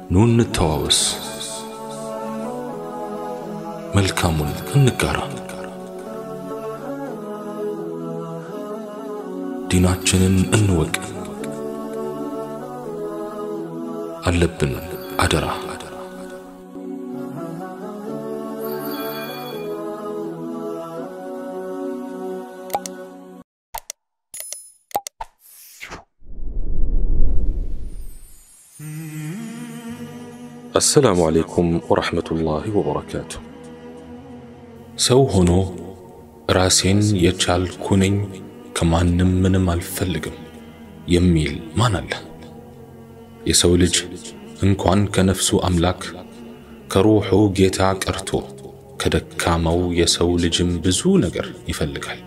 ኑ እንተዋወስ፣ መልካሙን እንጋራ፣ ዲናችንን እንወቅ። አለብን አደራ አሰላሙ አለይኩም ወረሕመቱላሂ ወበረካቱ። ሰው ሆኖ ራሴን የቻልኩ ነኝ ከማንም ምንም አልፈልግም የሚል ማን አለ? የሰው ልጅ እንኳን ከነፍሱ አምላክ ከሩሑ ጌታ ቀርቶ ከደካማው የሰው ልጅም ብዙ ነገር ይፈልጋል።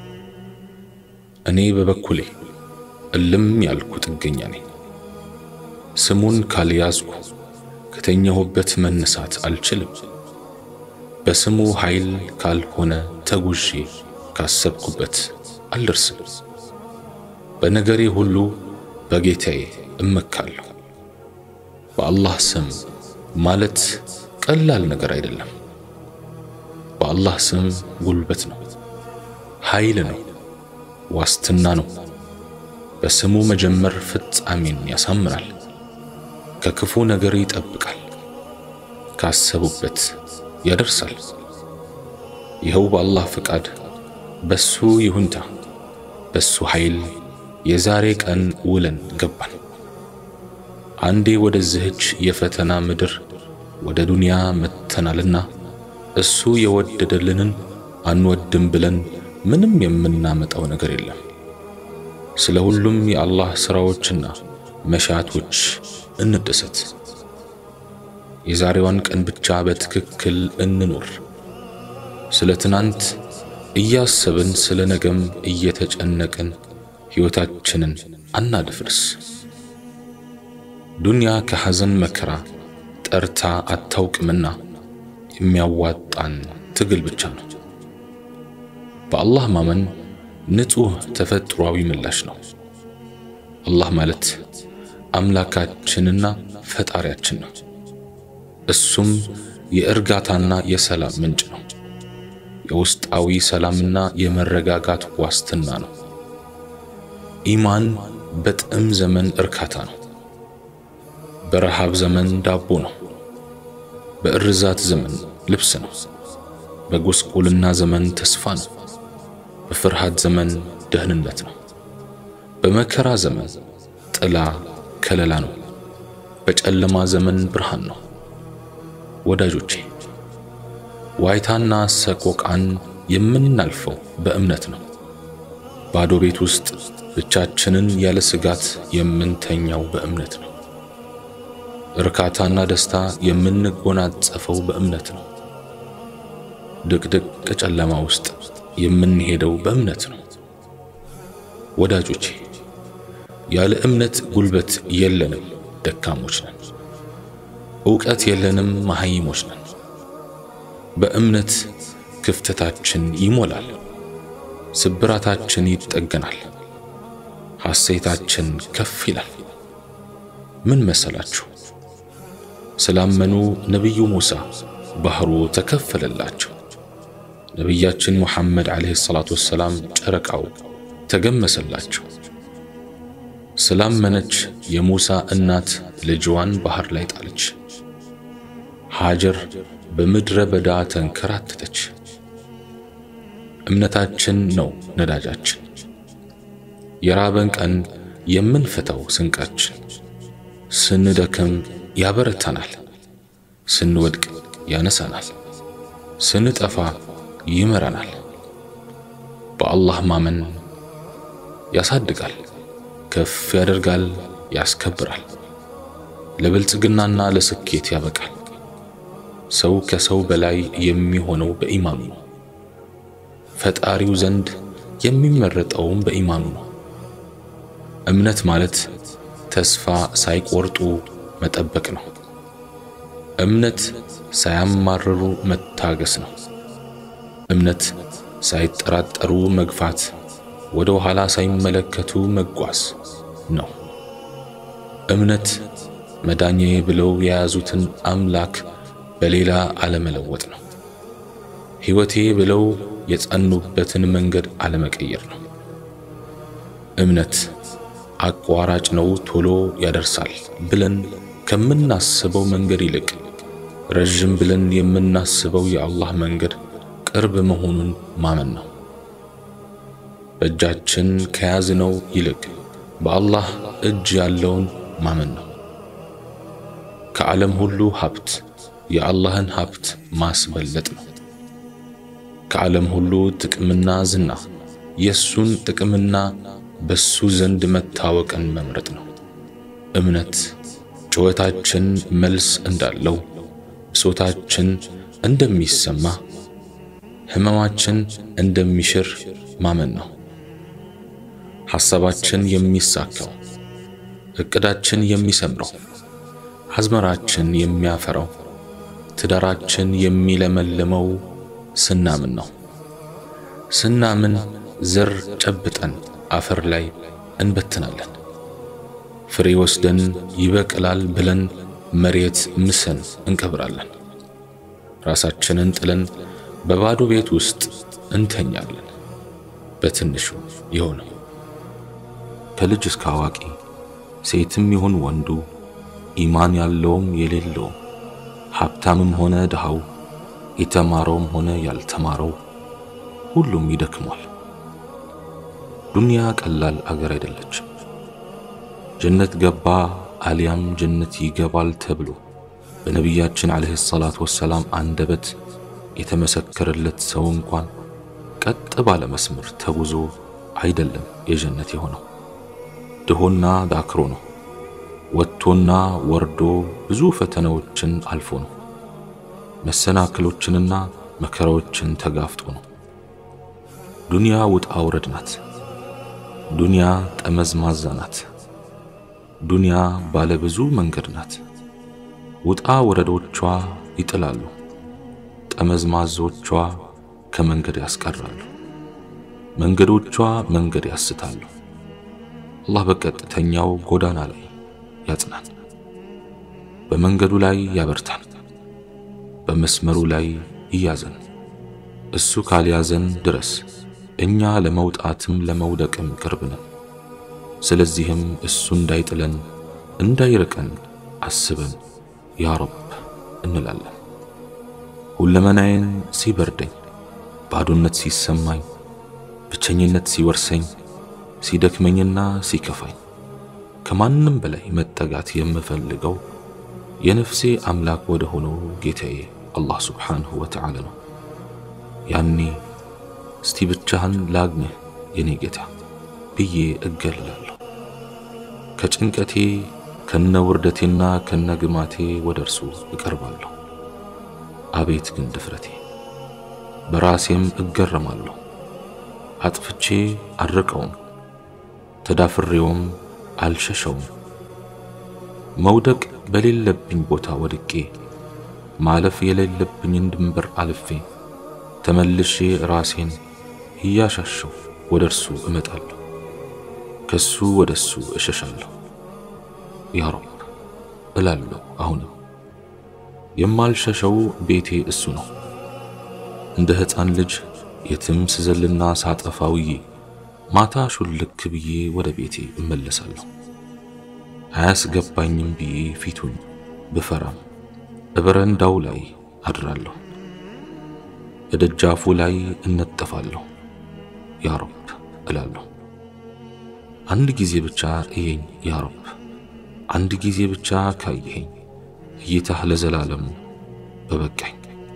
እኔ በበኩሌ እልም ያልኩ ጥገኛ ነኝ። ስሙን ካልያዝኩ ከተኛሁበት መነሳት አልችልም። በስሙ ኃይል ካልሆነ ተጉዤ ካሰብኩበት አልደርስም። በነገሬ ሁሉ በጌታዬ እመካለሁ። በአላህ ስም ማለት ቀላል ነገር አይደለም። በአላህ ስም ጉልበት ነው፣ ኃይል ነው፣ ዋስትና ነው። በስሙ መጀመር ፍጻሜን ያሳምራል፣ ከክፉ ነገር ይጠብቃል፣ ካሰቡበት ያደርሳል። ይኸው በአላህ ፍቃድ፣ በሱ ይሁንታ፣ በሱ ኃይል የዛሬ ቀን ውለን ገባን። አንዴ ወደዚህች የፈተና ምድር ወደ ዱንያ መጥተናልና እሱ የወደደልንን አንወድም ብለን ምንም የምናመጣው ነገር የለም። ስለ ሁሉም የአላህ ሥራዎችና መሻቶች እንደሰት። የዛሬዋን ቀን ብቻ በትክክል እንኑር። ስለ ትናንት እያሰብን ስለ ነገም እየተጨነቅን ሕይወታችንን አናድፍርስ። ዱንያ ከሐዘን መከራ ጠርታ አታውቅምና የሚያዋጣን ትግል ብቻ ነው። በአላህ ማመን ንጹሕ ተፈጥሯዊ ምላሽ ነው። አላህ ማለት አምላካችንና ፈጣሪያችን ነው። እሱም የእርጋታና የሰላም ምንጭ ነው። የውስጣዊ ሰላምና የመረጋጋት ዋስትና ነው። ኢማን በጥም ዘመን እርካታ ነው። በረሃብ ዘመን ዳቦ ነው። በእርዛት ዘመን ልብስ ነው። በጉስቁልና ዘመን ተስፋ ነው። በፍርሃት ዘመን ደህንነት ነው። በመከራ ዘመን ጥላ ከለላ ነው። በጨለማ ዘመን ብርሃን ነው። ወዳጆቼ ዋይታና ሰቆቃን የምናልፈው በእምነት ነው። ባዶ ቤት ውስጥ ብቻችንን ያለ ስጋት የምንተኛው በእምነት ነው። እርካታና ደስታ የምንጎናጸፈው በእምነት ነው። ድቅድቅ ጨለማ ውስጥ የምንሄደው በእምነት ነው። ወዳጆቼ ያለ እምነት ጉልበት የለንም፣ ደካሞች ነን። ዕውቀት የለንም፣ መሐይሞች ነን። በእምነት ክፍተታችን ይሞላል፣ ስብራታችን ይጠገናል፣ ሐሴታችን ከፍ ይላል። ምን መሰላችሁ? ስላመኑ ነቢዩ ሙሳ ባህሩ ተከፈለላቸው። ነቢያችን ሙሐመድ ዓለይሂ ሰላቱ ወሰላም ጨረቃው ተገመሰላቸው። ስላመነች የሙሳ እናት ልጅዋን ባህር ላይ ጣለች። ሃጀር በምድረ በዳ ተንከራተተች። እምነታችን ነው ነዳጃችን፣ የራበን ቀን የምንፈታው ስንቃችን። ስንደክም ያበረታናል፣ ስንወድቅ ያነሳናል፣ ስንጠፋ ይመራናል። በአላህ ማመን ያሳድጋል፣ ከፍ ያደርጋል፣ ያስከብራል፣ ለብልጽግናና ለስኬት ያበቃል። ሰው ከሰው በላይ የሚሆነው በኢማኑ ነው። ፈጣሪው ዘንድ የሚመረጠውም በኢማኑ ነው። እምነት ማለት ተስፋ ሳይቆርጡ መጠበቅ ነው። እምነት ሳያማርሩ መታገስ ነው። እምነት ሳይጠራጠሩ መግፋት፣ ወደ ኋላ ሳይመለከቱ መጓዝ ነው። እምነት መዳኛዬ ብለው የያዙትን አምላክ በሌላ አለመለወጥ ነው። ሕይወቴ ብለው የጸኑበትን መንገድ አለመቀየር ነው። እምነት አቋራጭ ነው፣ ቶሎ ያደርሳል ብለን ከምናስበው መንገድ ይልቅ ረዥም ብለን የምናስበው የአላህ መንገድ ቅርብ መሆኑን ማመን ነው። በእጃችን ከያዝነው ይልቅ በአላህ እጅ ያለውን ማመን ነው። ከዓለም ሁሉ ሀብት የአላህን ሀብት ማስበለጥ ነው። ከዓለም ሁሉ ጥቅምና ዝና የእሱን ጥቅምና በሱ ዘንድ መታወቅን መምረጥ ነው። እምነት ጩኸታችን መልስ እንዳለው፣ ብሶታችን እንደሚሰማ፣ ሕመማችን እንደሚሽር ማመን ነው። ሐሳባችን የሚሳካው፣ ዕቅዳችን የሚሰምረው፣ አዝመራችን የሚያፈራው፣ ትዳራችን የሚለመልመው ስናምን ነው። ስናምን ዘር ጨብጠን አፈር ላይ እንበትናለን። ፍሬ ወስደን ይበቅላል ብለን መሬት ምሰን እንቀብራለን። ራሳችንን ጥለን በባዶ ቤት ውስጥ እንተኛለን። በትንሹ የሆነው ከልጅ እስከ አዋቂ ሴትም ይሁን ወንዱ፣ ኢማን ያለውም የሌለውም፣ ሀብታምም ሆነ ድሃው፣ የተማረውም ሆነ ያልተማረው ሁሉም ይደክሟል። ዱንያ ቀላል አገር አይደለችም። ጀነት ገባ አሊያም ጀነት ይገባል ተብሎ በነቢያችን ዓለይሂ ሰላቱ ወሰላም አንደበት የተመሰከረለት ሰው እንኳን ቀጥ ባለ መስመር ተጉዞ አይደለም የጀነት የሆነው። ድሆና ዳክሮ ነው። ወጥቶና ወርዶ ብዙ ፈተናዎችን አልፎ ነው። መሰናክሎችንና መከራዎችን ተጋፍጦ ነው። ዱንያ ውጣ ውረድ ናት። ዱንያ ጠመዝማዛ ናት። ዱንያ ባለ ብዙ መንገድ ናት። ውጣ ወረዶቿ ይጥላሉ፣ ጠመዝማዞቿ ከመንገድ ያስቀራሉ፣ መንገዶቿ መንገድ ያስታሉ። አላህ በቀጥተኛው ጎዳና ላይ ያጽናን፣ በመንገዱ ላይ ያበርታን፣ በመስመሩ ላይ ይያዘን። እሱ ካልያዘን ድረስ እኛ ለመውጣትም ለመውደቅም ቅርብ ነን። ስለዚህም እሱ እንዳይጥለን እንዳይርቀን አስበን ያ ረብ እንላለን። ሁለመናዬን ሲበርደኝ፣ ባዶነት ሲሰማኝ፣ ብቸኝነት ሲወርሰኝ፣ ሲደክመኝና ሲከፋኝ ከማንም በላይ መጠጋት የምፈልገው የነፍሴ አምላክ ወደ ሆነው ጌታዬ አላህ ሱብሓነሁ ወተዓላ ነው። ያኔ እስቲ ብቻህን ላግኝህ የኔ ጌታ ብዬ እገልላለሁ። ከጭንቀቴ ከነ ውርደቴና ከነ ግማቴ ወደ እርሱ እቀርባለሁ። አቤት ግን ድፍረቴ! በራሴም እገረማለሁ። አጥፍቼ አልርቀውም፣ ተዳፍሬውም አልሸሸውም። መውደቅ በሌለብኝ ቦታ ወድቄ ማለፍ የሌለብኝን ድንበር አልፌ ተመልሼ ራሴን እያሻሸው ወደ እርሱ እመጣለሁ፣ ከሱ ወደ እሱ እሸሻለሁ። ያ ረብ እላለሁ። አሁንም የማልሸሸው ቤቴ እሱ ነው። እንደ ሕፃን ልጅ የትም ስዘልና ሳጠፋ ውዬ ማታ ሹልክ ብዬ ወደ ቤቴ እመለሳለሁ። አያስገባኝም ብዬ ፊቱን ብፈራም በበረንዳው ላይ አድራለሁ፣ በደጃፉ ላይ እነጠፋለሁ። ያ ረብ እላለሁ። አንድ ጊዜ ብቻ እየኝ ያ ረብ፣ አንድ ጊዜ ብቻ ካየኸኝ እይታህ ለዘላለሙ በበቃኝ።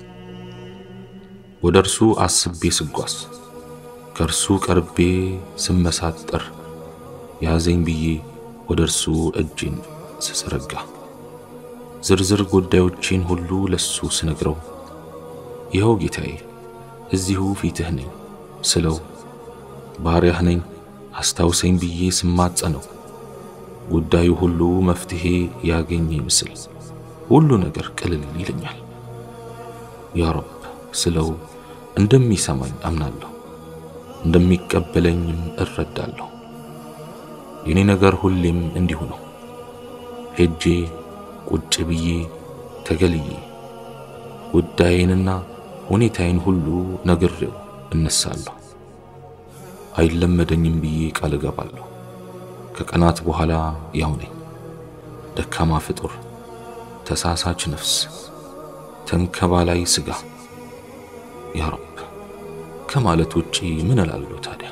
ወደ እርሱ አስቤ ስጓዝ ከእርሱ ቀርቤ ስመሳጠር ያዘኝ ብዬ ወደ እርሱ እጄን ስዘረጋ ዝርዝር ጉዳዮቼን ሁሉ ለሱ ስነግረው ይኸው ጌታዬ እዚሁ ፊትህ ነኝ ስለው ባሪያህ ነኝ አስታውሰኝ ብዬ ስማጸነው ጉዳዩ ሁሉ መፍትሄ ያገኘ ይመስል ሁሉ ነገር ቅልል ይለኛል። ያ ረብ ስለው እንደሚሰማኝ አምናለሁ፣ እንደሚቀበለኝም እረዳለሁ። የኔ ነገር ሁሌም እንዲሁ ነው። ሄጄ ቁጭ ብዬ ተገልዬ ጉዳዬንና ሁኔታዬን ሁሉ ነግሬው እነሳለሁ። አይለመደኝም ብዬ ቃል እገባለሁ። ከቀናት በኋላ ያው ነኝ። ደካማ ፍጡር፣ ተሳሳች ነፍስ፣ ተንከባላይ ስጋ። ያ ረብ ከማለት ውጪ ምን እላለሁ ታዲያ?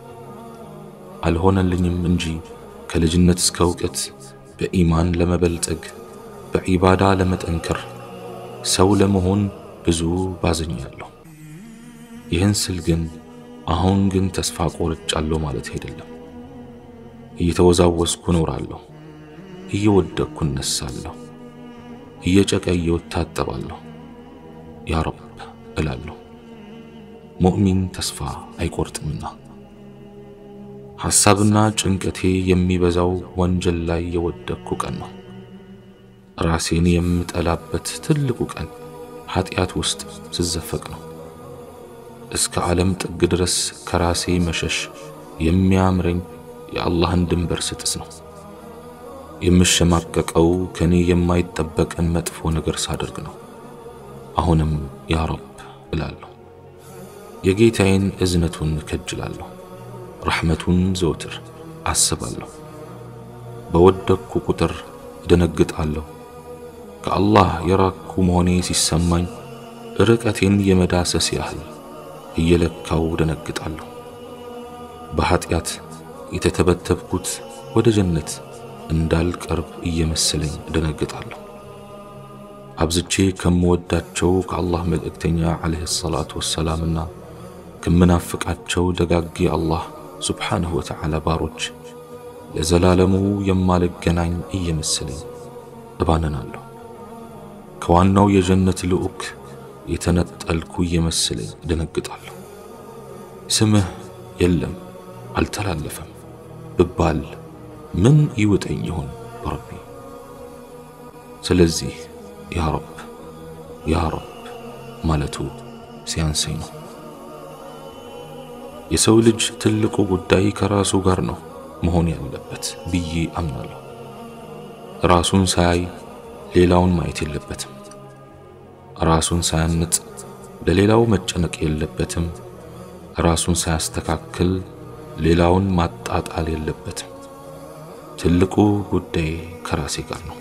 አልሆነልኝም እንጂ ከልጅነት እስከ እውቀት በኢማን ለመበልጸግ በዒባዳ ለመጠንከር ሰው ለመሆን ብዙ ባዝኛለሁ። ይህን ስል ግን አሁን ግን ተስፋ ቆርጫለሁ ማለት አይደለም። እየተወዛወዝኩ እኖራለሁ፣ እየወደቅኩ እነሳለሁ፣ እየጨቀየው እታጠባለሁ። ያ ረብ እላለሁ። ሙእሚን ተስፋ አይቆርጥምና። ሐሳብና ጭንቀቴ የሚበዛው ወንጀል ላይ የወደቅኩ ቀን ነው። ራሴን የምጠላበት ትልቁ ቀን ኃጢአት ውስጥ ስዘፈቅ ነው። እስከ ዓለም ጥግ ድረስ ከራሴ መሸሽ የሚያምረኝ የአላህን ድንበር ስጥስ ነው። የምሸማቀቀው ከኔ የማይጠበቅን መጥፎ ነገር ሳደርግ ነው። አሁንም ያ ረብ እላለሁ። የጌታዬን እዝነቱን እከጅላለሁ። ረሕመቱን ዘወትር አስባለሁ። በወደቅኩ ቁጥር እደነግጣለሁ። ከአላህ የራቅኩ መሆኔ ሲሰማኝ ርቀቴን የመዳሰስ ያህል እየለካው ደነግጣለሁ። በኀጢአት የተተበተብኩት ወደ ጀነት እንዳልቀርብ እየመሰለኝ ደነግጣለሁ። አብዝቼ ከምወዳቸው ከአላህ መልእክተኛ ዓለይሂ ሰላቱ ወሰላምና ከምናፍቃቸው ደጋግ አላህ ሱብሓነሁ ወተዓላ ባሮች ለዘላለሙ የማልገናኝ እየመሰለኝ እባንናለሁ። ከዋናው የጀነት ልዑክ የተነጠልኩ እየመሰለኝ ደነግጣለሁ። ስምህ የለም አልተላለፈም ብባል ምን ይውጠኝ ይሆን ረቢ? ስለዚህ ያ ረብ ያ ረብ ማለቱ ሲያንሰኝ ነው። የሰው ልጅ ትልቁ ጉዳይ ከራሱ ጋር ነው መሆን ያለበት ብዬ አምናለሁ። ራሱን ሳያይ ሌላውን ማየት የለበትም። ራሱን ሳያንጽ ለሌላው መጨነቅ የለበትም። ራሱን ሳያስተካክል ሌላውን ማጣጣል የለበትም። ትልቁ ጉዳይ ከራሴ ጋር ነው።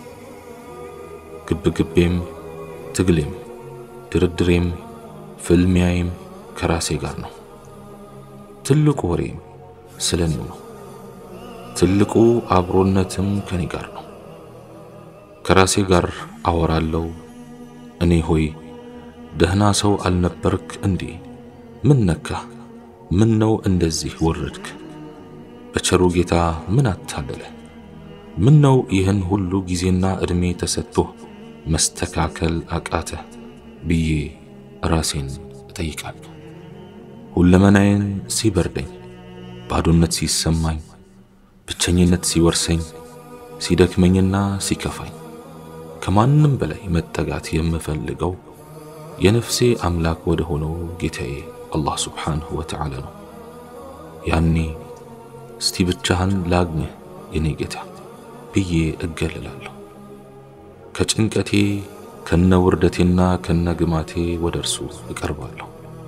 ግብግቤም፣ ትግሌም፣ ድርድሬም፣ ፍልሚያዬም ከራሴ ጋር ነው። ትልቁ ወሬም ስለ እኔው ነው። ትልቁ አብሮነትም ከኔ ጋር ነው። ከራሴ ጋር አወራለሁ። እኔ ሆይ ደህና ሰው አልነበርክ እንዴ? ምን ነካህ? ምን ነው እንደዚህ ወረድክ? በቸሩ ጌታ ምን አታለለ? ምን ነው ይህን ሁሉ ጊዜና ዕድሜ ተሰጥቶህ መስተካከል አቃተ ብዬ ራሴን እጠይቃለሁ። ሁለመናዬን ሲበርደኝ፣ ባዶነት ሲሰማኝ፣ ብቸኝነት ሲወርሰኝ፣ ሲደክመኝና ሲከፋኝ ከማንም በላይ መጠጋት የምፈልገው የነፍሴ አምላክ ወደ ሆነው ጌታዬ አላህ ሱብሓነሁ ወተዓላ ነው። ያኔ እስቲ ብቻህን ላግኝህ የኔ ጌታ ብዬ እገለላለሁ። ከጭንቀቴ ከነ ውርደቴና ከነ ግማቴ ወደ እርሱ እቀርባለሁ።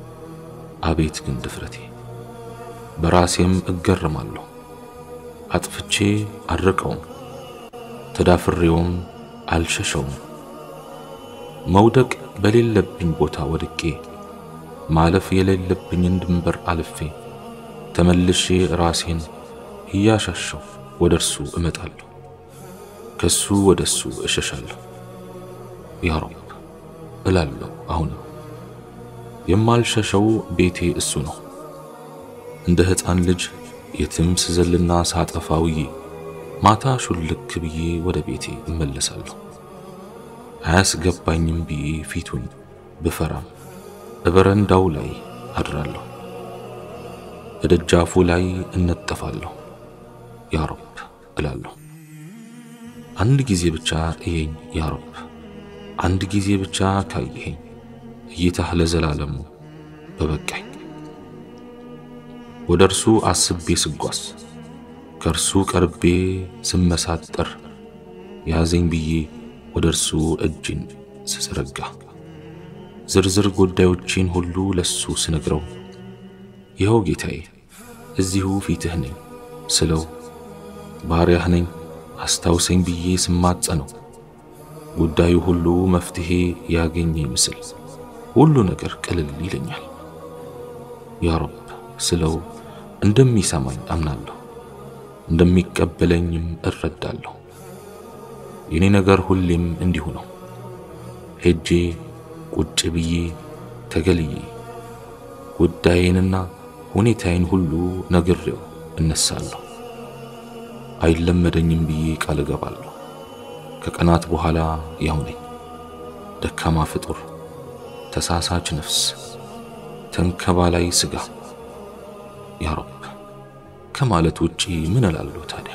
አቤት ግን ድፍረቴ! በራሴም እገርማለሁ። አጥፍቼ አልርቀውም፣ ተዳፍሬውም አልሸሸውም። መውደቅ በሌለብኝ ቦታ ወድቄ ማለፍ የሌለብኝን ድንበር አልፌ ተመልሼ ራሴን እያሻሸው ወደ እርሱ እመጣለሁ፣ ከሱ ወደ እሱ እሸሻለሁ። ያ ረብ እላለሁ። አሁንም የማልሸሸው ቤቴ እሱ ነው። እንደ ሕፃን ልጅ የትም ስዘልና ሳጠፋ ውዬ ማታ ሹልክ ብዬ ወደ ቤቴ እመለሳለሁ። አያስገባኝም ብዬ ፊቱን ብፈራም በበረንዳው ላይ አድራለሁ፣ በደጃፉ ላይ እነጠፋለሁ። ያ ረብ እላለሁ። አንድ ጊዜ ብቻ እየኝ ያ ረብ፣ አንድ ጊዜ ብቻ ካየኸኝ እይታህ ለዘላለሙ በበቃኝ። ወደ እርሱ አስቤ ስጓዝ ከእርሱ ቀርቤ ስመሳጠር ያዘኝ ብዬ ወደ እርሱ እጅን ስዘረጋ ዝርዝር ጉዳዮቼን ሁሉ ለሱ ስነግረው ይኸው ጌታዬ እዚሁ ፊትህ ነኝ ስለው ባሪያህ ነኝ አስታውሰኝ ብዬ ስማጸነው ጉዳዩ ሁሉ መፍትሄ ያገኘ ይመስል ሁሉ ነገር ቅልል ይለኛል። ያ ረብ ስለው እንደሚሰማኝ አምናለሁ፣ እንደሚቀበለኝም እረዳለሁ። የኔ ነገር ሁሌም እንዲሁ ነው። ሄጄ ቁጭ ብዬ ተገልዬ ጉዳዬንና ሁኔታዬን ሁሉ ነግሬው እነሳለሁ። አይለመደኝም ብዬ ቃል እገባለሁ። ከቀናት በኋላ ያው ነኝ፣ ደካማ ፍጡር፣ ተሳሳች ነፍስ፣ ተንከባላይ ሥጋ። ያ ረብ ከማለት ውጪ ምን እላለሁ ታዲያ?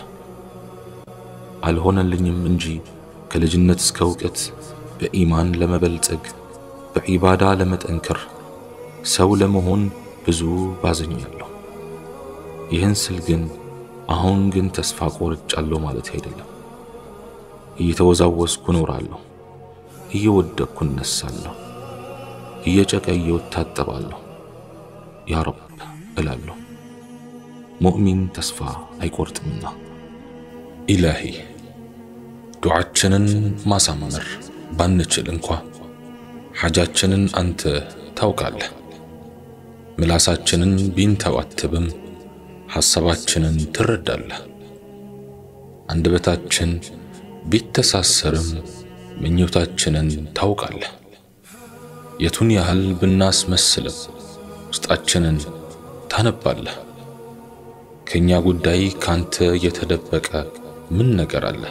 አልሆነልኝም እንጂ ከልጅነት እስከ እውቀት በኢማን ለመበልጸግ በዒባዳ ለመጠንከር ሰው ለመሆን ብዙ ባዘኛለሁ። ይህን ስል ግን አሁን ግን ተስፋ ቆርጫለሁ ማለት አይደለም። እየተወዛወስኩ እኖራለሁ፣ እየወደቅኩ እነሳለሁ፣ እየጨቀየው እታጠባለሁ። ያ ረብ እላለሁ። ሙእሚን ተስፋ አይቆርጥምና። ኢላሂ ዱዓችንን ማሳመር ባንችል እንኳ ሓጃችንን አንተ ታውቃለህ። ምላሳችንን ቢንተባትብም ሐሳባችንን ትረዳለህ። አንደበታችን ቢተሳሰርም ምኞታችንን ታውቃለህ። የቱን ያህል ብናስመስልም ውስጣችንን ታነባለህ። ከኛ ጉዳይ ካንተ የተደበቀ ምን ነገር አለ?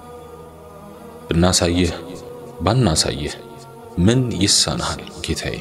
ብናሳየህ ባናሳየህ ምን ይሳናሃል ጌታዬ?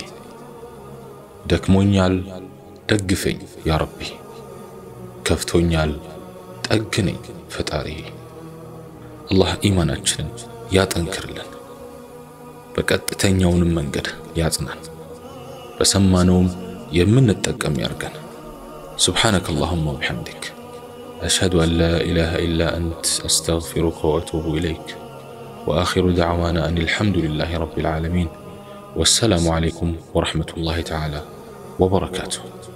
ደክሞኛል ደግፈኝ ያ ረቢ፣ ከፍቶኛል ጠግነኝ ፈጣሪ። አላህ ኢማናችንን ያጠንክርልን፣ በቀጥተኛውንም መንገድ ያጽናን፣ በሰማነውም የምንጠቀም ያርገን። سبحانك اللهم وبحمدك أشهد أن لا إله إلا أنت أستغفرك وأتوب إليك وآخر دعوانا أن الحمد لله رب العالمين والسلام عليكم ورحمة الله تعالى وبركاته